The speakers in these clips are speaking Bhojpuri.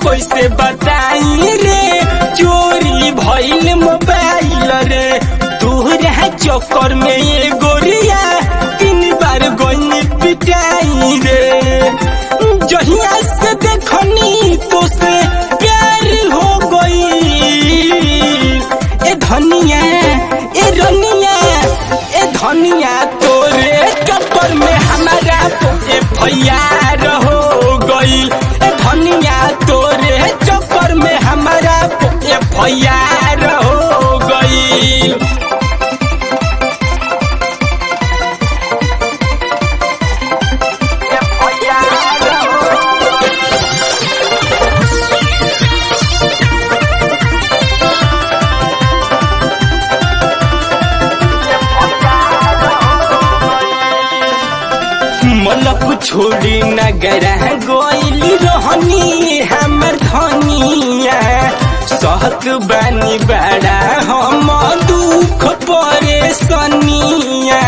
कैसे बताई रे चोरी भइल मोबाइल रे तोहरा चक्कर में ये गोरिया तीन बार गई पिटाई रे जहिया से देखनी तो से प्यार हो गई ए धनिया ए रनिया ए धनिया तोरे चक्कर में हमारा ए भैया हो गई ए धनिया तोरे चक्कर में हमारा ए भैया हो गई मलक छोड़ी नगरा गोइल रहनी हमर धनिया सहत बानी बड़ा हम दुख परेशानिया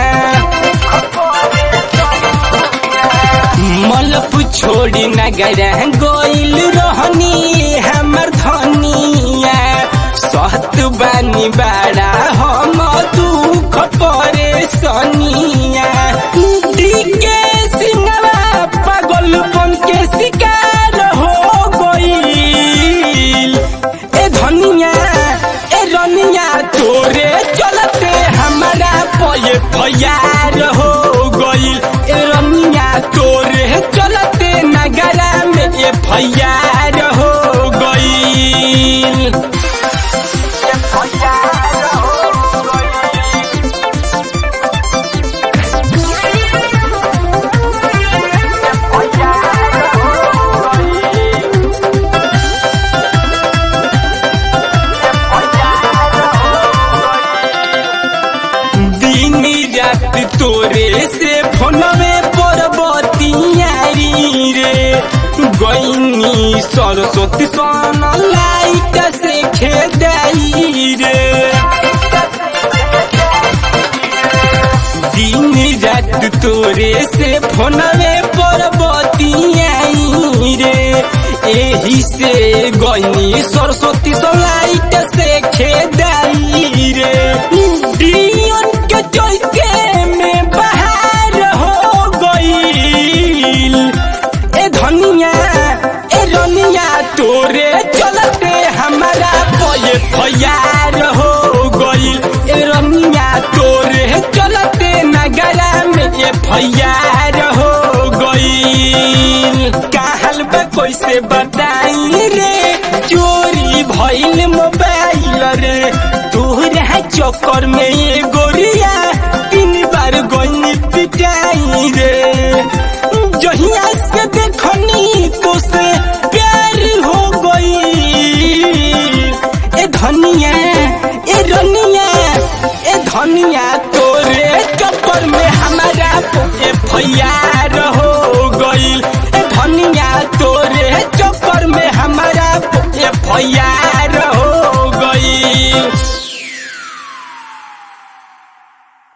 मलप छोड़ी नगरा गोइल रहनी हमर धनिया सहत बानी बड़ा हम दुख परेशानिया के सिंगवा पागलपन के शिकार हो गईल ए धनिया ए रनिया तोरे चलते हमारा पये फयार हो गईल ए रनिया तोरे चलते नगरा में ए फयार हो गईल दिन रात तोरे से फोनवे पर बतियारी रे गईनी सरस्वती सन लाइट से खेदाई रे दिन रात तोरे से फोनवे पर बतियाई रे एही से गईनी सरस्वती सन लाइट से खेदाई रे दियन के चौके में बाहर हो गईल ए धनिया ए रनिया तोरे चलते हमारा पये फयार हो गईल ए रनिया तोरे चलते नगरा में ए फयार हो गईल कहल बा कैसे बताई रे चोरी भइल मोबाइल रे तोहरा चक्कर में ये गोरिया तीन बार गई पिटाई रे जहिया से देखनी तो से प्यार हो गई ए धनिया ए रनिया ए धनिया तोरे चक्कर में हमारा ए फैयार हो गई ए धनिया तोरे चक्कर में हमारा ए फैयार